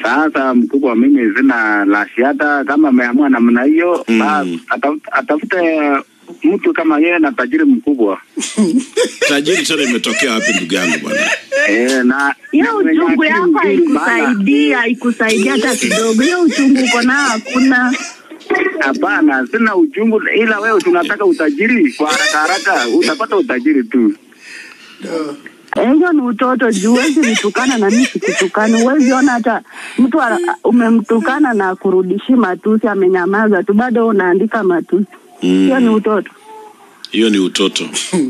Sasa mkubwa, mimi sina la shiada. Kama ameamua namna hiyo, Mm. basi ataf- atafute mtu kama yeye na tajiri mkubwa Tajiri tena imetokea wapi ndugu yangu bwana? eh, na hiyo na mwenye uchungu akili yako nzuri, maana- haikusaidia, haikusaidia hata kidogo. Hiyo uchungu uko nao hakuna. Hapana, sina uchungu, ila wewe tunataka utajiri kwa haraka haraka, utapata utajiri tu. Eh, Hiyo ni utoto juu huwezi nitukana na mimi sikutukani. Huwezi ona hata mtu ana- umemtukana na kurudishi matusi, amenyamaza tu, bado unaandika matusi. Hiyo ni utoto. Hiyo ni utoto.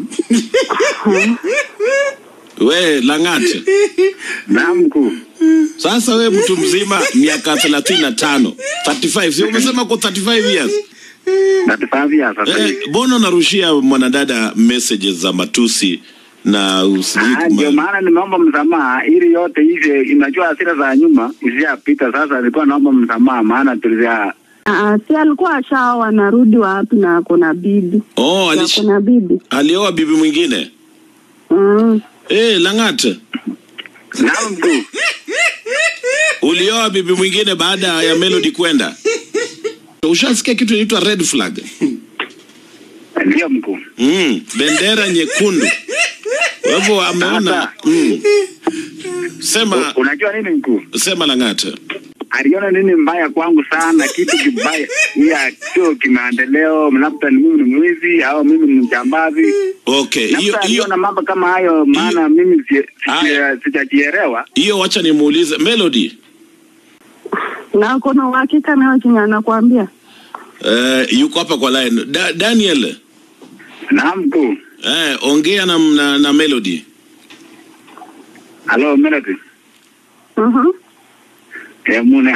we Lang'ate, Na mkuu, sasa we mtu mzima miaka thelathini na tano 35 sio umesema kwa 35 years natufavia sasa eh, hivi. mbona unarushia mwanadada messages za matusi na usijui Ah, Ndio kuma- maana nimeomba msamaha ili yote hivi, inajua hasira za nyuma ishapita. Sasa nilikuwa naomba msamaha, maana tulizia Ah, si alikuwa ashaoa, anarudi wapi na ako na bibi oh, na alish... ako na bibi alioa bibi mwingine mm. eh, Lang'ate na mkuu. ulioa bibi mwingine baada ya Melody kwenda ushasikia kitu inaitwa red flag Ndio mkuu. mm, bendera nyekundu kwa hivyo ameona Sasa. mm. sema Unajua nini mkuu? sema Lang'ate aliona nini mbaya kwangu sana, kitu kibaya ya sio kimaendeleo, labda ni mimi ni mwizi au mimi ni mjambazi, okay hiyo labda hiyo aliona mambo kama hayo, maana mimi si- si- Haya. sijajielewa. hiyo wacha nimuulize Melody na ako na uhakika nayo chenye anakuambia eh, yuko hapa kwa line da, Daniel Na mkuu, eh, ongea na, na, na Melody halo Melody, Mhm. eh, muna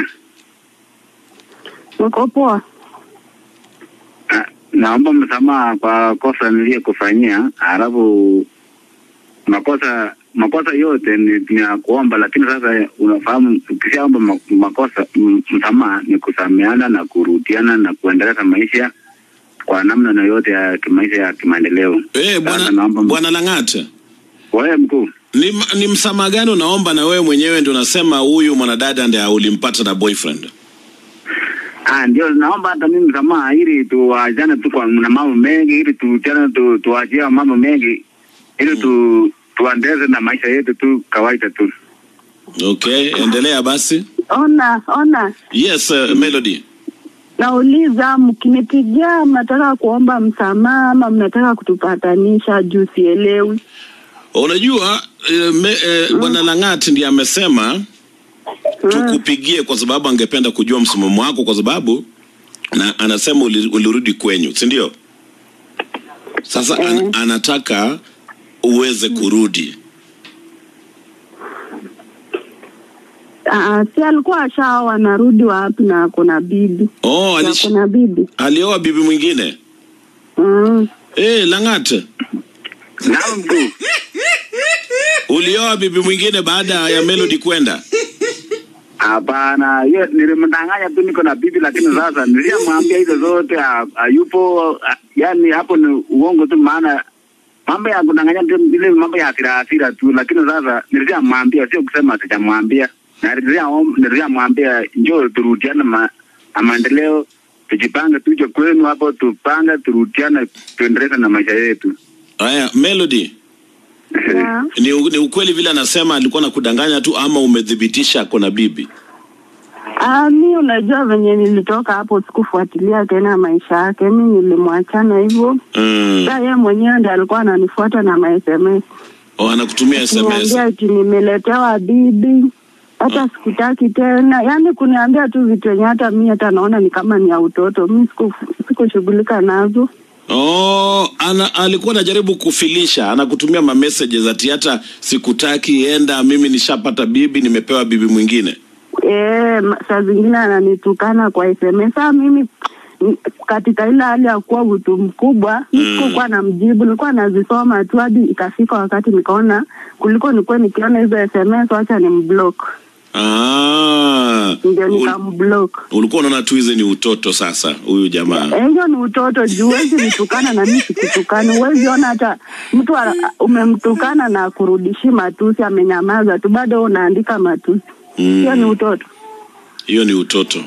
uko poa Ah, naomba msamaha kwa kosa niliyokufanyia, alafu makosa makosa yote ni, ni ya kuomba, lakini sasa unafahamu, ukishaomba ma- makosa m- msamaha ni kusameana na kurudiana na kuendeleza maisha kwa namna yoyote ya kimaisha ya kimaendeleo. eh, Sasa bwana naomba m- bwana Lang'ate wewe mkuu, ni, ni msamaha gani unaomba na wewe mwenyewe ndio unasema huyu mwanadada ndiye ulimpata na boyfriend ah, ndio naomba hata mimi msamaha ili tuachane tu kwa na mambo mengi, ili tuachane tu, tuachie mambo mengi ili tu tuandeze na maisha yetu tu kawaida tu. okay endelea basi ona ona yes uh, Melody nauliza mkinipigia mnataka kuomba msamaha ama mnataka kutupatanisha juu sielewi unajua eh, me, eh, bwana Lang'ate ndiye amesema tukupigie kwa sababu angependa kujua msimamo wako kwa sababu na anasema uli- ulirudi kwenyu si ndio sasa an, anataka uweze kurudi Ah, si alikuwa ashaoa anarudi wapi na ako na bibi oh, na alish, ako na bibi alioa bibi mwingine mm. eh Lang'ate Na mkuu, ulioa bibi mwingine baada ya Melody kwenda hapana, hiyo nilimdanganya tu, niko na bibi, lakini sasa nilishamwambia hizo zote ha- hayupo. ha- Yani hapo ni uongo tu, maana mambo ya kudanganya ndio ile mambo ya hasira hasira tu, lakini sasa nilishamwambia, sio kusema sijamwambia, na nilishaom- nilishamwambia njoo turudiane ma, na maendeleo, tujipange, tuje kwenu hapo, tupange, turudiane, tuendeleze na maisha yetu. haya Melody yeah. ni, u- ni ukweli vile anasema alikuwa na kudanganya tu ama umedhibitisha kuna bibi Ah, mi unajua venye nilitoka hapo sikufuatilia tena maisha yake, mi nilimwachana hivyo. mm. Sa yeye mwenyewe ndiye alikuwa ananifuata na ma SMS oh, anakutumia SMS kuniambia ati nimeletewa bibi, hata sikutaki tena, yaani kuniambia tu vitu yenye hata mi hata naona ni kama ni ya utoto. Mi siku- sikushughulika nazo. Oh, ana, alikuwa anajaribu kufilisha, anakutumia ma messages ati hata sikutaki, enda, mimi nishapata bibi, nimepewa bibi mwingine. Eh, ma- saa zingine ananitukana kwa SMS. Saa mimi mm, katika ile hali ya kuwa mtu mkubwa Mm. mm. sikuwa na mjibu, nilikuwa nazisoma tu hadi ikafika wakati nikaona kuliko nikuwe nikiona hizo SMS, wacha ni mblock, Ah, ndio ul, nikamblock. ulikuwa unaona tu hizi ni utoto sasa, huyu jamaa. Eh, Hiyo ni utoto juu huwezi nitukana na mimi sikutukani. Huwezi ona hata mtu ana- umemtukana na kurudishi matusi, amenyamaza tu, bado unaandika matusi. Hiyo ni Mm. utoto. hiyo ni utoto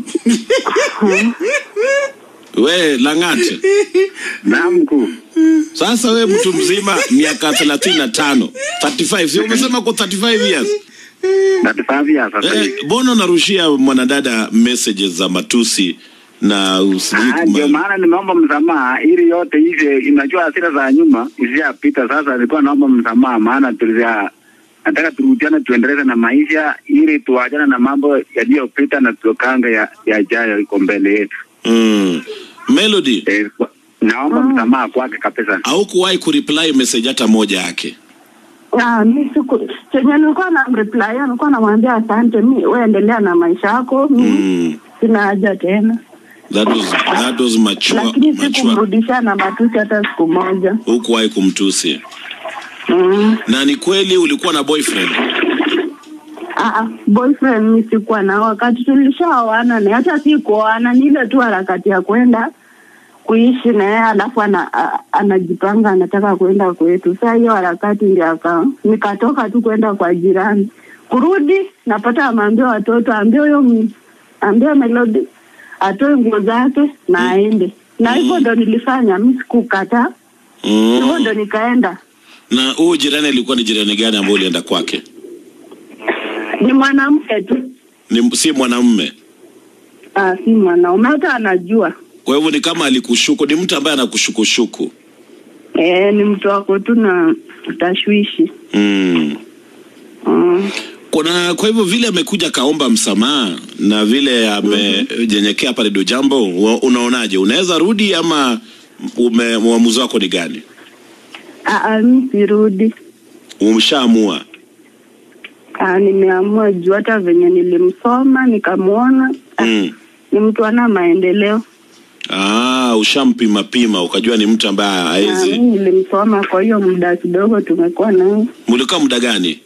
we langate Naam mkuu. sasa we mtu mzima miaka thelathini na tano 35 sio umesema ko 35 years Natifadhia sasa Eh, hivi. mbona unarushia mwanadada messages za matusi na usijui Ah, ndio kuma- maana nimeomba msamaha ili yote hivi, inajua hasira za nyuma ishapita. Sasa nilikuwa naomba msamaha, maana tulizia nataka turudiane, tuendeleze na maisha ili tuachane na mambo yaliyopita na tuokanga ya yajayo iko mbele yetu. mm. melody Eh, kwa- naomba msamaha kwake kabisa. au kuwahi kureply message hata moja yake Ah, mi siku chenye nilikuwa na reply nilikuwa namwambia asante, mi wewe endelea na maisha yako, mi mm. sina haja tena, that was, that was mature, lakini mature. sikumrudisha na matusi hata siku moja. hukuwahi kumtusi Mm. na ni kweli ulikuwa na boyfriend Ah, boyfriend mi sikuwa na wakati tulishaoana na hata si kuoana, ni ile tu harakati ya kwenda kuishi na yeye, alafu ana, a- anajipanga anataka kwenda kwetu. Saa hiyo harakati ndio aka nikatoka tu kwenda kwa jirani, kurudi napata ameambia watoto, ambia huyo m- ambia Melody atoe nguo zake na aende, na hivyo ndo nilifanya, mi sikukataa, hivyo mm. ndo nikaenda. na huyu jirani alikuwa ni jirani gani ambao ulienda kwake Ni mwanamke tu, ni si mwanamume ah, si mwanaume, hata anajua kwa hivyo ni kama alikushuku ni mtu ambaye anakushukushuku Eh, ni mtu wako tu na tashwishi. mm. Mm. kuna kwa hivyo vile amekuja kaomba msamaha na vile amejenyekea pale do jambo wa- unaonaje unaweza rudi ama ume uamuzi wako ni gani Ah, ah, mi sirudi. umeshaamua Ah, nimeamua juu hata venye nilimsoma nikamwona ah, mm. ni mtu ana maendeleo. ah, ushampima pima ukajua ni mtu ambaye Ah, haezi mi nilimsoma kwa hiyo muda kidogo tumekuwa naye. mulikaa muda gani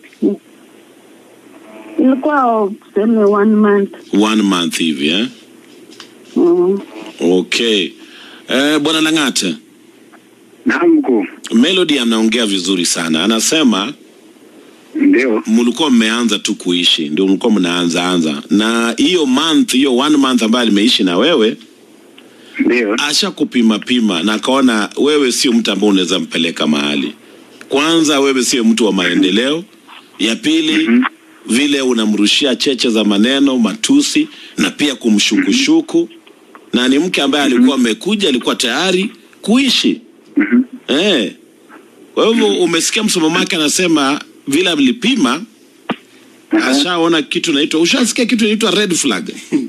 Ilikuwa tuseme one month. one month hivi eh? Mm. okay eh, bwana lang'ate Naam mkuu. melody anaongea vizuri sana anasema Ndio. mlikuwa mmeanza tu kuishi ndio mlikuwa mnaanza anza na hiyo month hiyo one month ambayo alimeishi na wewe Ndio. asha kupima pima na akaona wewe sio mtu ambaye unaweza mpeleka mahali kwanza wewe sio mtu wa maendeleo ya pili Mhm. vile unamrushia cheche za maneno matusi na pia kumshukushuku na ni mke ambaye alikuwa amekuja alikuwa tayari kuishi Mhm. eh. kwa hivyo umesikia msimamo wake anasema vile alipima ashaona kitu naitwa ushasikia kitu inaitwa red flag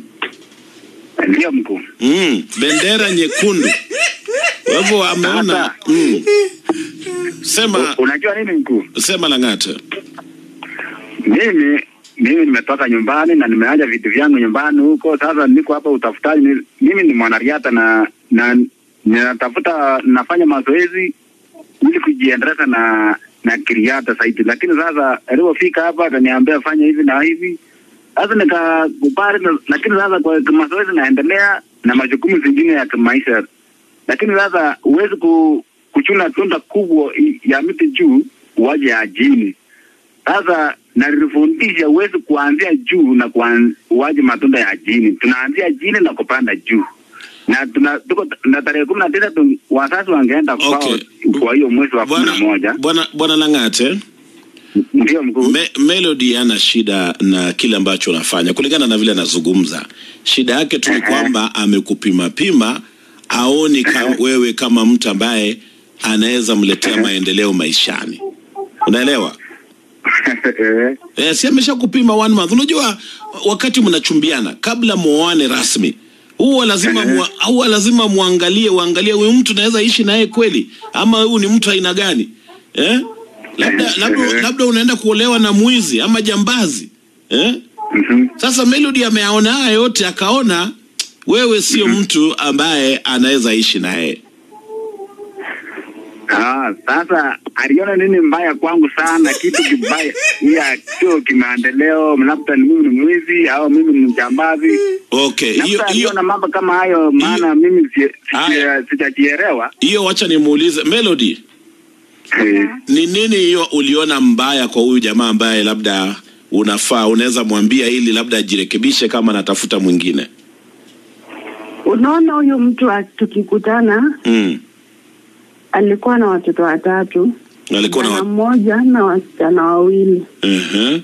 Ndio mkuu. mm, bendera nyekundu kwa hivyo ameona Sasa. mm. sema U- Unajua nini mkuu? sema lang'ata Mimi mimi nimetoka nyumbani na nimeacha vitu vyangu nyumbani huko. Sasa niko hapa utafutaji. Ni- Mimi ni mwanariadha na na ninatafuta nafanya mazoezi ili kujiendeleza na na kiriata zaidi, lakini sasa alipofika hapa akaniambia fanya hivi na hivi, sasa nikakubali, na- lakini sasa kwa mazoezi naendelea na majukumu zingine ya kimaisha, lakini sasa huwezi ku, kuchuna tunda kubwa i- ya miti juu uwaje ya chini. Sasa nalifundisha huwezi kuanzia juu na kuan- uwaje matunda ya chini, tunaanzia chini na kupanda juu na tuna tuko na tarehe kumi na tisa tu- wazazi wangeenda kwao Okay. kwa hiyo mwezi wa kumi na bwana moja bwana bwana lang'ate ndio mkuu. Me, Melody ana shida na kile ambacho unafanya kulingana na vile anazungumza. Shida yake tu ni Aha. kwamba amekupima pima, aoni kama Aha. wewe kama mtu ambaye anaweza mletea maendeleo maishani. Unaelewa? Eh, Eh, si amesha kupima one month. Unajua wakati mnachumbiana kabla muoane rasmi huwa lazima Ehe. mua, huwa lazima muangalie uangalie huyu mtu naweza ishi naye kweli ama huyu ni mtu aina gani eh? labda, Ehe. labda, labda unaenda kuolewa na mwizi ama jambazi eh? mhm. Sasa Melody ameaona haya yote akaona wewe sio mtu ambaye anaweza ishi naye. Ah, sasa aliona nini mbaya kwangu sana, kitu kibaya ya sio kimaendeleo, labda ni mimi ni mwizi au mimi ni mjambazi. Okay, hiyo Labda hiyo aliona mambo kama hayo, maana mimi si- si- Haya. sijajielewa. hiyo, wacha nimuulize Melody, Eh, ni nini hiyo uliona mbaya kwa huyu jamaa ambaye labda unafaa unaweza mwambia ili labda ajirekebishe kama anatafuta mwingine Unaona, huyu mtu wa- tukikutana mm. alikuwa na watoto watatu, alikuwa na msichana wa... mmoja na wasichana wawili. uh-huh.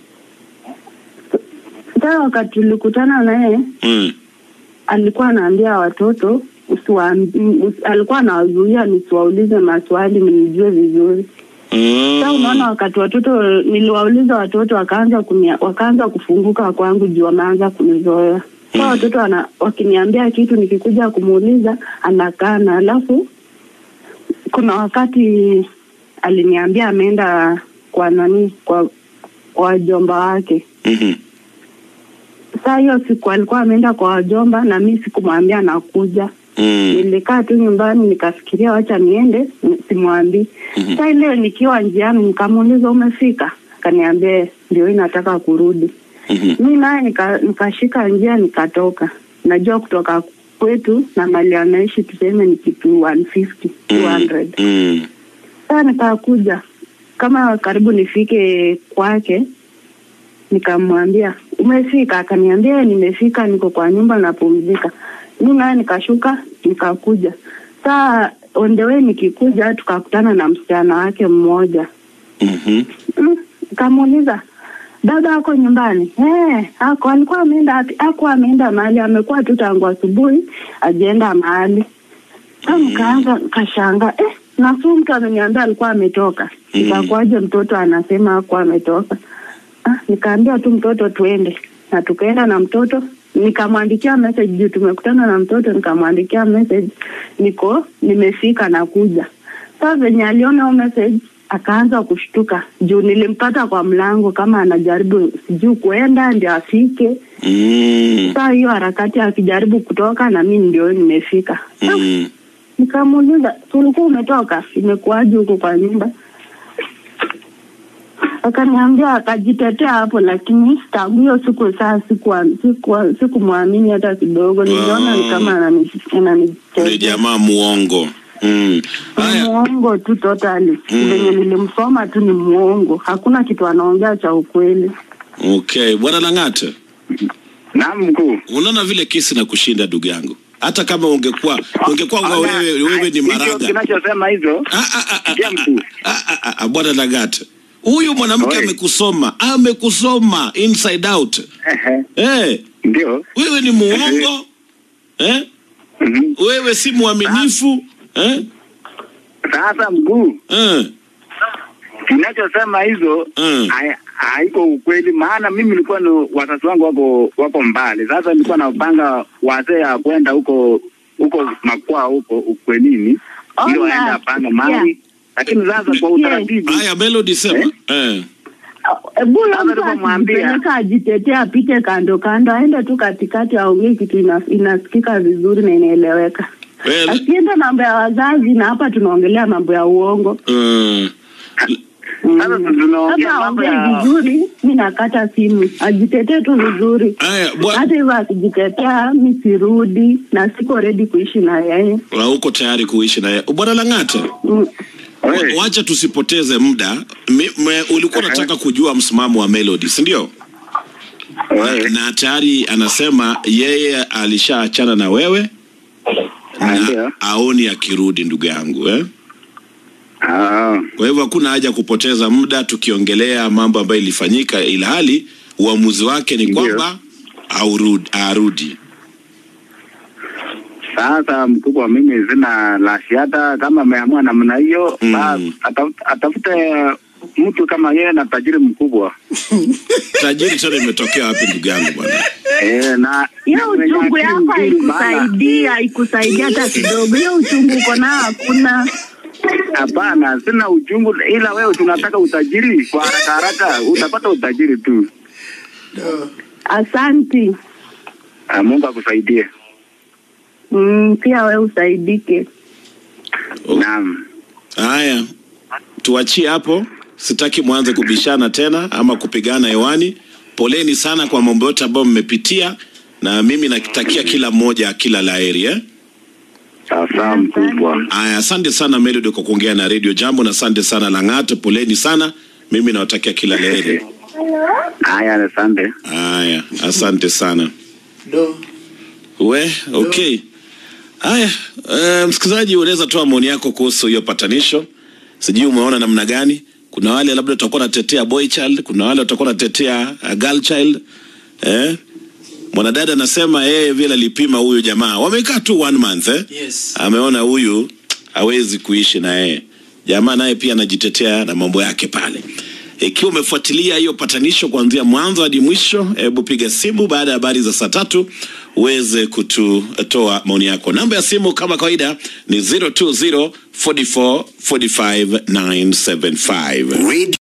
Sasa wakati tulikutana naye mm. alikuwa anaambia watoto usiwaambi- usi- alikuwa anawazuia nisiwaulize maswali mnijue vizuri. Sasa unaona, mm. wakati watoto niliwauliza watoto wakaanza kunia, wakaanza kufunguka kwangu juu wameanza kunizoea. Sasa Mhm. watoto wana, wakiniambia kitu nikikuja kumuuliza anakana, alafu kuna wakati aliniambia ameenda kwa nani kwa kwa wajomba wake. Mhm. Saa hiyo siku alikuwa ameenda kwa wajomba na mi sikumwambia nakuja. Mm. Nilikaa tu nyumbani nikafikiria wacha niende ni- simwambii. Mhm. Saa ile nikiwa njiani nikamuuliza umefika? Akaniambia ndio hii nataka kurudi. Mhm. Mi naye nika- nikashika njia nikatoka. Najua kutoka kwetu na mali anaishi tuseme ni kitu 150 200. Mm. Sasa nikakuja kama karibu nifike kwake, nikamwambia umefika? Akaniambia nimefika, niko kwa nyumba napumzika. Mi naye nikashuka nikakuja. Saa on the way nikikuja, tukakutana na msichana wake mmoja Mhm. Mm, Nikamuuliza dada ako nyumbani? Eh, ako. Alikuwa ameenda wapi? Ako ameenda mahali, amekuwa tu tangu asubuhi ajienda mahali. Sasa nikaanza kashanga, eh, nasu mtu ameniambia alikuwa ametoka. Mm. Ikakuaje mtoto anasema hakuwa ametoka? Ah, nikaambia tu mtoto tuende, na tukaenda na mtoto nikamwandikia message juu tumekutana na mtoto, nikamwandikia message niko nimefika nakuja. Sasa venye aliona hiyo message akaanza kushtuka juu nilimpata kwa mlango kama anajaribu sijui kuenda ndio afike. Mm. Saa hiyo harakati akijaribu kutoka na mimi ndio nimefika. Ah, Mm. Nikamuuliza, ulikuwa umetoka? Imekuwaje huko kwa nyumba? Akaniambia, akajitetea hapo, lakini tangu hiyo siku saa sikuwa sikuwa sikumwamini hata kidogo. Niliona ni kama anani- Ni ananichezea. jamaa muongo. Mm. Ni Haya. muongo tu totally. Mm. Venye nilimsoma tu ni muongo, hakuna kitu anaongea cha ukweli. Okay, bwana Lang'ate, Naam mkuu. unaona vile kesi na kushinda ndugu yangu. Hata kama ungekuwa ungekuwa Ona, wewe wewe ni hicho maraga. kinachosema hizo Ah, ah, ah, ah, Sikia mkuu. ah, ah, ah, ah, Bwana Lang'ate, huyu mwanamke Oi. amekusoma, amekusoma inside out. ehe, Eh, ndio wewe ni muongo eh? Mhm. Wewe si mwaminifu eh? Sasa mkuu, Eh. kinachosema hizo Mm. hai- haiko ukweli, maana mimi nilikuwa ni wazazi wangu wako wako mbali. Sasa nilikuwa napanga wazee ya kwenda huko huko makwaa huko ukwenini, Ona, ndio waenda apanga mali, lakini sasa kwa utaratibu Haya, Melody sema eh. Hebu Sasa mtu nilivyomwambia- akijipeleka ajitetea, apite kando kando, aende tu katikati, aongee kitu ina, inasikika vizuri na inaeleweka. Well, Asiende mambo ya wazazi, na hapa tunaongelea mambo ya uongo. mm, Sasa tunaongea Kama mambo aongee ya vizuri, mi nakata simu, ajitetee tu vizuri. haya bwa- Hata hivyo akijitetea, mi sirudi na siko ready kuishi na yeye. hauko tayari kuishi naye. Bwana Lang'ate, Mm. Wewe, wa- wacha tusipoteze muda. Me, me, ulikuwa unataka kujua msimamo wa Melody, si ndio? Na, wewe. na tayari anasema yeye alishaachana na wewe Ah, na ndio. aoni akirudi, ndugu yangu eh? Ah, Kwa hivyo hakuna haja kupoteza muda tukiongelea mambo ambayo ilifanyika, ila hali uamuzi wake ni Ndio. kwamba aurudi, arudi. Sasa mkubwa, mimi sina la ziada. Kama ameamua namna hiyo, Mm. basi ataf- atafute mtu kama yeye na tajiri mkubwa Tajiri tena imetokea wapi, ndugu yangu bwana? eh, na Hiyo na mwenye uchungu akili yako nzuri, maana- haikusaidia, haikusaidia hata kidogo. Hiyo uchungu uko nao hakuna. Hapana, sina uchungu, ila wewe tunataka utajiri kwa haraka haraka, utapata utajiri tu. Asanti. Ah, Mungu akusaidie. Mm, pia we usaidike. Oh. Naam. Haya, tuachie hapo, sitaki mwanze kubishana tena ama kupigana hewani. Poleni sana kwa mambo yote ambayo mmepitia, na mimi nakitakia kila mmoja kila laheri eh? Sasa mkubwa. Aya, asante sana Melody kwa kuongea na Radio Jambo, na asante sana Lang'ate, poleni sana. Mimi nawatakia kila laheri. Haya, asante. Haya, asante sana. Do. We, okay. Haya, uh, msikilizaji, unaweza toa maoni yako kuhusu hiyo patanisho. Sijui umeona namna gani. Kuna wale labda watakuwa natetea boy child, kuna wale watakuwa natetea uh, girl child. Eh? Mwanadada anasema yeye vile alipima huyu jamaa. Wamekaa tu one month eh? Yes. Ameona huyu hawezi kuishi na yeye. Jamaa naye pia anajitetea na mambo yake pale. Ikiwa umefuatilia hiyo patanisho kuanzia mwanzo hadi mwisho, hebu piga simu baada ya habari za saa tatu uweze kututoa maoni yako. Namba ya simu kama kawaida ni 020 44 45 975.